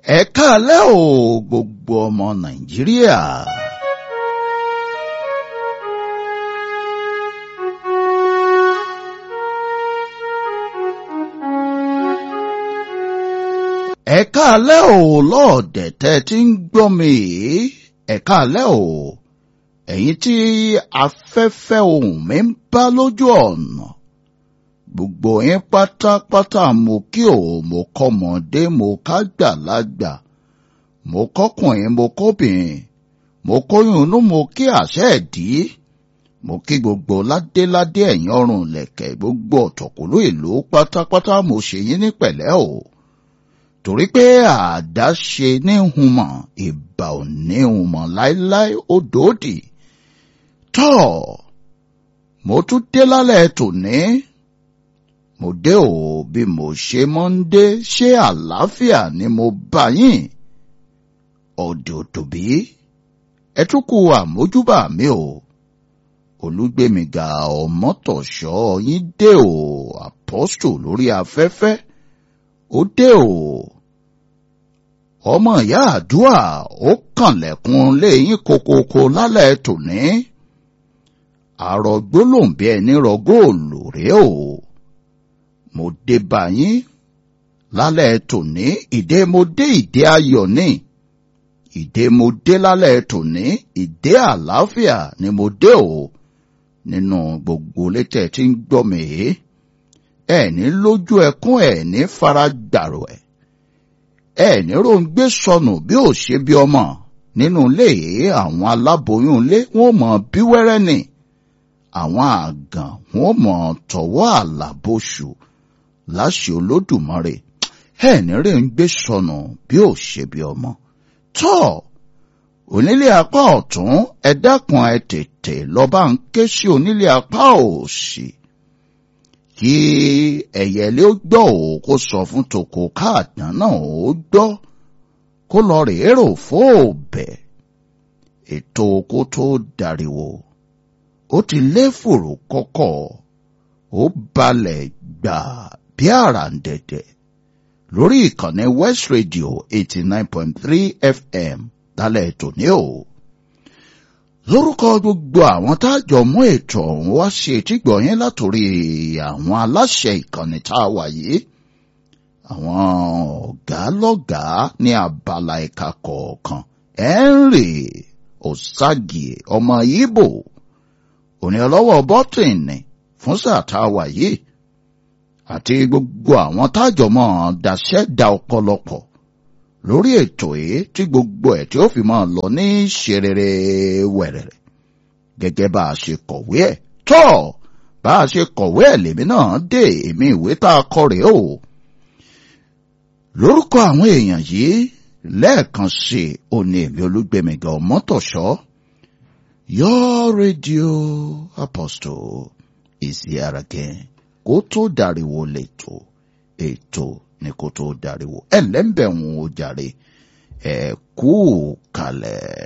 ẹ káalẹ́ o gbogbo ọmọ nàìjíríà. ẹ káalẹ́ o lọ́ọ̀dẹ̀ tẹ́ ti ń gbọ́ mi yìí ẹ káalẹ́ o ẹ̀yin tí afẹ́fẹ́ ohùn mi ń bá lójú ọ̀nà gbogbo yín pátápátá mo kí o mo kọ́mọdé mo kágbàlagbà mo kọ́kùnrin mo kóbìnrin mo kóyún inú mo kí àṣẹ ẹ̀dí mo kí gbogbo ládéládé ẹ̀yìn ọrùn lẹ̀kẹ̀ gbogbo ọ̀tọ̀kùlú ìlú pátápátá mo ṣe yín ní pẹ̀lẹ́ o torí pé àdáṣe ní humọ̀ ìbà ò ní humọ̀ láéláé ó dòódì tọ́ mo tún dé lálẹ́ tòní mo dé o bí mo ṣe mọ́ ń dé ṣé àlàáfíà ni mo bá yín ọ̀dẹ̀ òtòbí ẹ tún kú àmójúbà mi o olúgbémiga ọmọtọ̀ṣọ́ yín dé o apọ́stò lórí afẹ́fẹ́ ó dé o ọmọ ìyá àdúà ó kànlẹ̀kùn léyìn kokoko lálẹ́ tòní àrògbó lòun bí ẹni rọ góòlù rèé o mo dé bá yín lálẹ́ tòní ìdè mo dé ìdè ayọ̀ ní ìdè mo dé lálẹ́ tòní ìdè àlàáfíà ni mo dé o nínú gbogbo létẹ̀ tí ń gbọ́ mi yìí ẹ̀ní lójú ẹkún ẹ̀ní fara gbàrò ẹ̀ ẹ̀ní ròǹgbé sọnù bí ò ṣe bí ọmọ nínú ilé àwọn aláboyún ilé wọn mọ bí wẹ́rẹ́ ni àwọn àgàn wọn mọ tọwọ́ àlàbòṣù láṣẹ olódùmarè ẹ̀ní ròǹgbé sọnù bí ò ṣe bí ọmọ tọ́ onílé apá ọ̀tún ẹ dákun ẹ tètè lọ́ba ń ké sí onílé apá òsì kí ẹ̀yẹlé ó gbọ́ ò kó sọ fún tòkó káàdán náà ó gbọ́ kó lọ rèé rò fóòbẹ̀ ètò kó tó dariwo ó ti lé fòrò kọ́kọ́ ó balẹ̀ gbà bí àràǹdẹ̀dẹ̀ lórí ìkànnì West Radio eighty nine point three FM lálẹ́ tòní o lórúkọ gbogbo àwọn tájọ mú ètò ọ̀hún wá sí etígbọ̀ yín látòrí àwọn aláṣẹ ìkànnì tá a wà yìí àwọn ọ̀gá lọ́gàá ní abala ẹ̀ka kọ̀ọ̀kan Henry Osagie ọmọ Ìgbò òní ọlọ́wọ́ bọ́tìnì fún sáà tá a wà yìí àti gbogbo àwọn tájọ mọ́ daṣẹ́ da ọ̀pọ̀lọpọ̀ lórí ètò yìí tí gbogbo ẹ̀ tí ó fi máa lọ ní ṣerere wẹ̀rẹ̀rẹ̀ gẹ́gẹ́ bá a ṣe kọ̀wé ẹ̀ tọ́ bá a ṣe kọ̀wé ẹ̀ lèmi náà dé èmi ìwé tá a kọ rèé o. lórúkọ àwọn èèyàn yìí lẹ́ẹ̀kan sí i ó ní èmi olúgbẹ̀mẹ̀gà ọmọtọ̀ṣọ́ your radio apostle is here again kó tó dariwo lẹ́tọ̀ ètò ní kó tó dariwo ẹ̀ lẹ́ńbẹ̀ ń wo jàre ẹ̀ kú kalẹ̀.